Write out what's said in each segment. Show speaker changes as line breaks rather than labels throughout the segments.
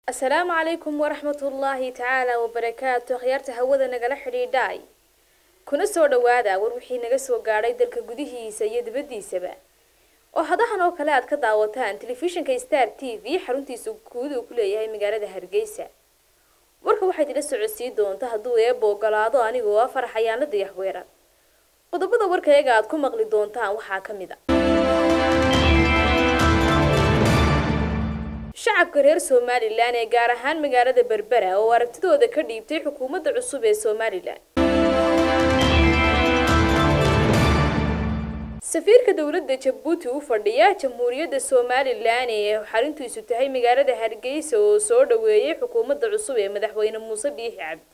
asalaamu calaykum waraxmatullaahi tacaala wabarakaatu akhyaarta hawada nagala xidhiidhaay kuna soo dhawaada war wixii naga soo gaadhay dalka gudihiisa iyo dibaddiisaba oo hadahan oo kale aad ka daawataan telefishinka star t v xaruntiisa guud uu ku leeyahay magaalada hargeysa warka waxayd ila socodsiin doonta hadduu eeba ogolaado anigoo ah faraxayaano dayaxweerar qodobada warkayaga aad ku maqli doontaan waxaa ka mid a shacabka reer somalilan ee gaar ahaan magaalada berbera oo aragtidooda ka dhiibtay xukuumadda cusub ee somalilan safiirka dowladda jabuuti u fadhiya jamhuuriyadda somalilan ee xarintiisu tahay magaalada hargeysa oo soo dhaweeyay xukuumadda cusub ee madaxweyne muuse biixi cabdi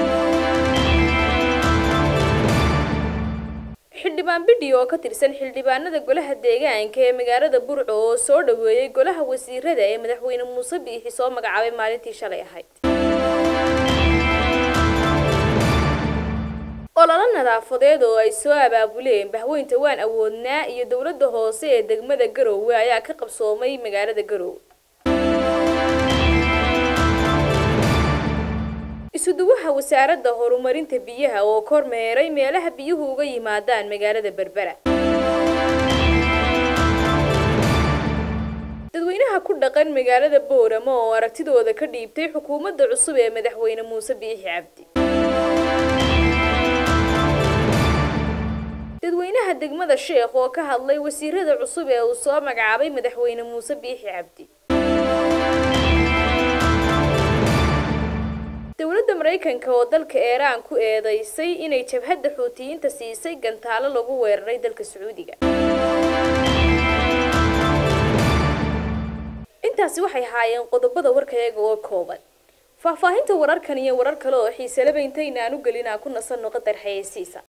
xildhibaan bidhi oo ka tirsan xildhibaanada golaha deegaanka ee magaalada burco oo soo dhaweeyay golaha wasiirada ee madaxweyne muuse biixi soo magacaabay maalintii shalay ahayd ololo nadaafadeed oo ay soo abaabuleen bahweynta waan awoodnaa iyo dowladda hoose ee degmada garoowe ayaa ka qabsoomay magaalada garoowe isuduwaha wasaaradda horumarinta biyaha oo kormeeray meelaha biyuhu uga yimaadaan magaalada berbera dadweynaha ku dhaqan magaalada booramo oo aragtidooda ka dhiibtay xukuumadda cusub ee madaxweyne muuse biixi cabdi dadweynaha degmada sheekh oo ka hadlay wasiirada cusub ee uu soo magacaabay madaxweyne muuse biixi cabdi dowladda maraykanka oo dalka eeraan ku eedeysay inay jabhadda xuutiyiinta siisay gantaalo lagu weeraray dalka sacuudiga intaasi waxay haayeen qodobada warkayaga oo kooban faahfaahinta wararkan iyo warar kale oo xiiselaba intayna aan u gelin aan ku nasanno qadar xayeysiisa